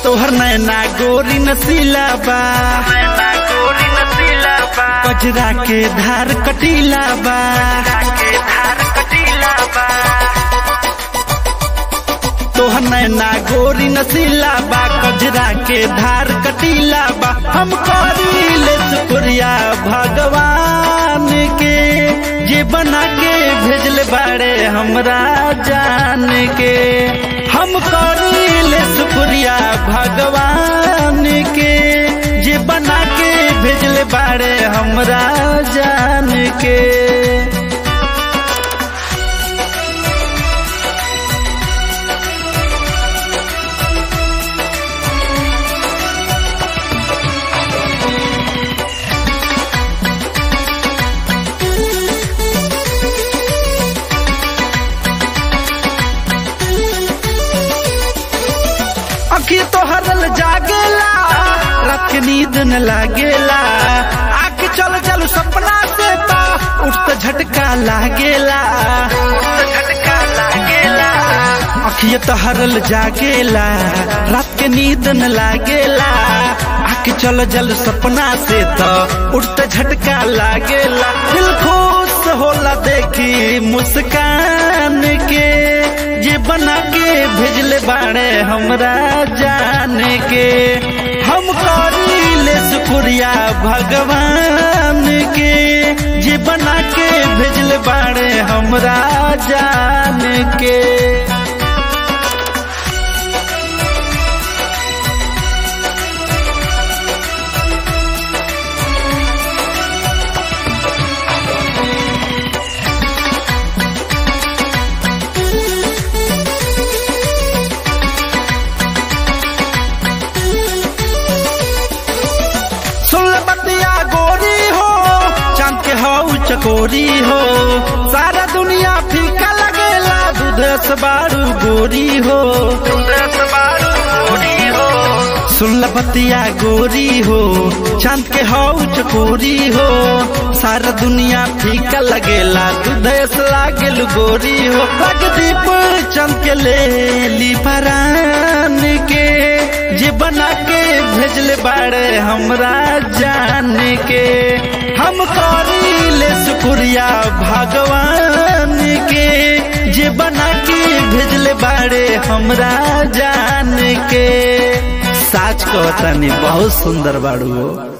तोहर नैना गोरी नसीला बा नैना गोरी नसीला बा कजरा के धार कटीला बा के धार कटीला बा तोहर नैना गोरी नसीला बा कजरा के धार कटीला बा हम करीले शुक्रिया भगवान के जे बना के भेजले बाड़े हमरा जान के हम करीले शुक्रिया भगवान के जे बना के भेजले बाड़े हमरा जान के अखी तो हरल जागेला रात के नींद न लागेला आके चल चल सपना से ता उठत झटका लागेला झटका लागेला अखिया तो हरल जागेला रात के नींद न लागेला आके चल जल सपना से तो उठत झटका लागेला दिल खुश होला देखी मुस्कान के जे बना के भेजले बाड़े हमरा जान के हम करीले शुक्रिया भगवान के जे बना के भेजले बाड़े हमरा जान के सुन बतिया गोरी हो चांद के हऊ चकोरी हो सारा दुनिया फीका लगेला दूध से बारू गोरी हो दस बारू गोरी हो सुन बतिया गोरी हो चांद के हऊ चकोरी हो सारा दुनिया फीका लगेला दूध से लागेल गोरी हो लग दीप चंद के ले ली परान के जे बना के भेजले बाड़े हमरा जान के हम करीले शुक्रिया भगवान के जे बना के भेजले बाड़े हमरा जान के साच कहतानी बहुत सुंदर बाड़ू हो